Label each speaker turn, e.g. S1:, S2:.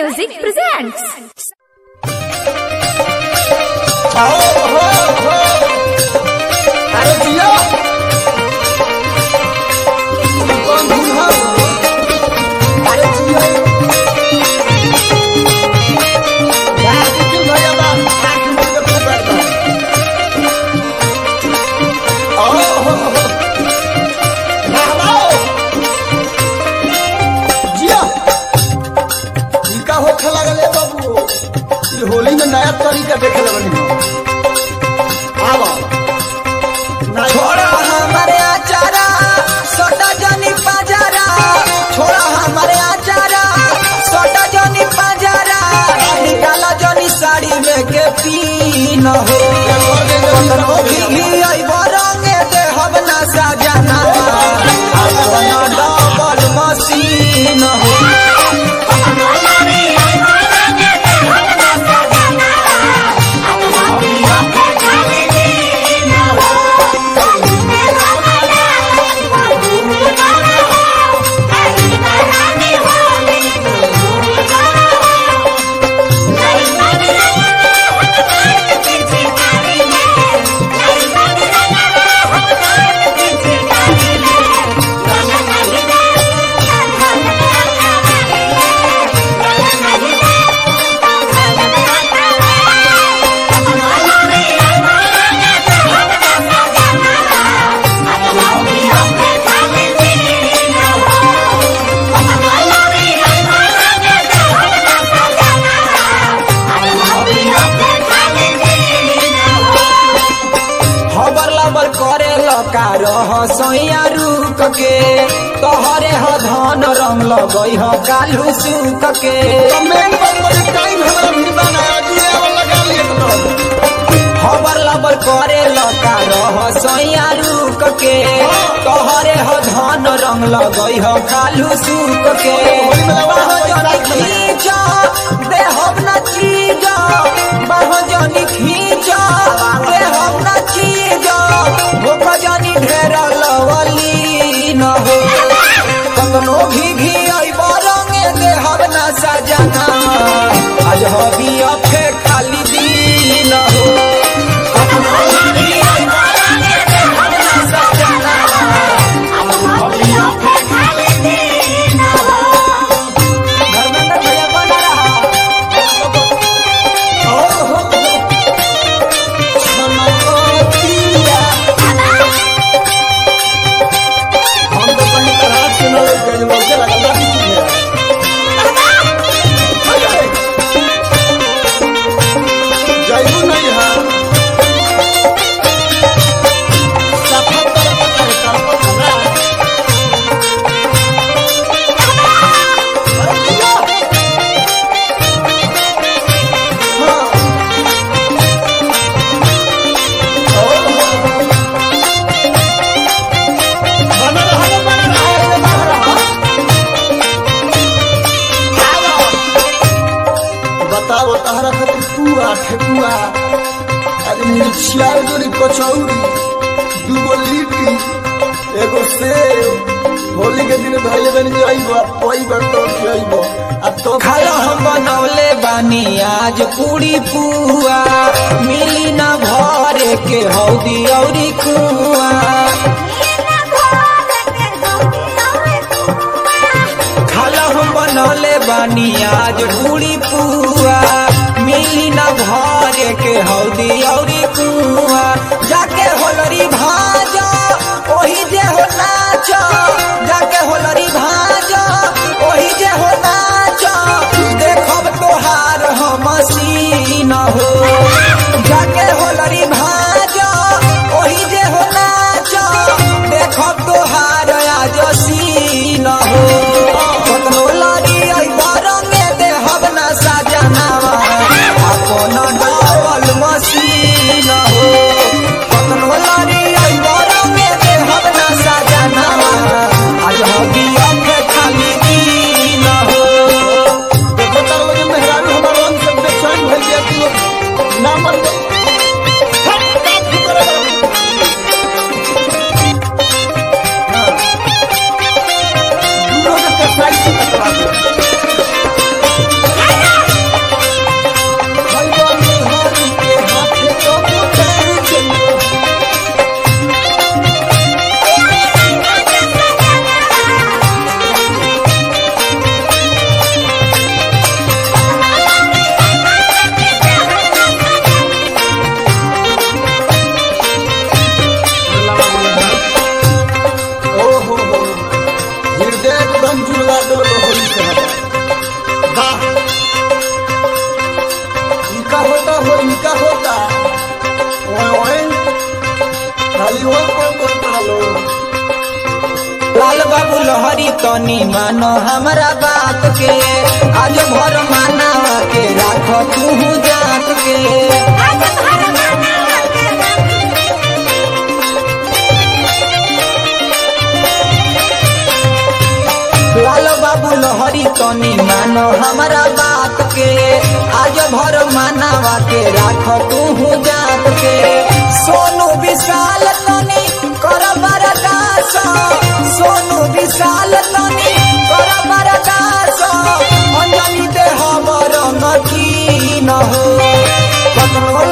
S1: Music presents.
S2: आओ हो हो अरे जिया कौन दूल्हा अरे जिया यार कितने भैया बा आंख में के फट बा आओ हो हो बाबा जिया इनका होखे लगले बाबू ये होली में नया तरीका देखे लगनी आवा
S3: छोड़ा हमारे आचारा सोटा जनी पाजारा छोड़ा हमारे आचारा सोटा जनी पाजारा निकाला जनी साड़ी में के पीन हो कतनो भी अइबो रंगे दे हम ना सजाना अपन डबल मशीन हो हबर लबर करे लका रह सैया रुक के तोहरे ह धन रंग लगई ह कालू सुक के
S2: मेन पर बड़ी टाइम हमारा भी बनाया दिए और लगा लिए एकदम
S3: हबर लबर करे लका रह सैया रुक के तोहरे ह धन रंग लगई ह कालू सुक के बाह जनी खींचा देहब न चीजा बाह जनी खींचा देहब न चीजा भूख जनी ढेर लवली न हो कतनो भी घी अइब रंगे देहब न सजना आज हबी अफे खाली दिन हो कतनो भी घी अइब रंगे देहब न सजना धर्मेंद्र भैया बना रहा
S2: ओ हो
S3: छनकोतिया
S2: हम तो कहीं तरह से न लग गए लोग लगा लगा जाइबू नहीं है सफर कर पकड़ कर पकड़ा अरे जिया हाँ ओ हो बना रहा बना रहा बना रहा बताओ तहरा खातिर पुआ ठेकुआ अरे मिर्चिया जोरी कचौड़ी दूगो लिट्टी एगो सेव होली के दिन भाई बहन जाइबो कोई बार तो जाइबो आ तो
S3: खाला हम बनौले बानी आज पूरी पुआ मिली ना भरे के हौदी औरी कुआ खाला हम बनौले बानी आज पूरी पुआ मिली ना भरे के हौदी औरी कुआ जाके होलरी भाजा ओही जे हो नाच जाके होलरी भाजा ओही जे हो नाच देखब तोहार हम सीन हो जाके होलरी भाजा ओही जे हो नाच देखब तोहार आज सीन हो कतनो लागी अइब रंगे देहब ना सजनावा अपन डबल मशीन हो कतनो लागी
S2: वाह इनका होता हो इनका होता ओए ओए खाली हो कौन कौन पालो
S3: लाल बाबू लहरी तनी मानो हमरा बात के आज भर माना के राख तू जात के लाल बाबू लहरी तनी मानो हमरा बात के आज भर मानावा के राख तू जात के सोनू विशाल तनी कर बरदास सोनू विशाल तनी कर बरदास अंजनी दे हमर नकी न हो कतनो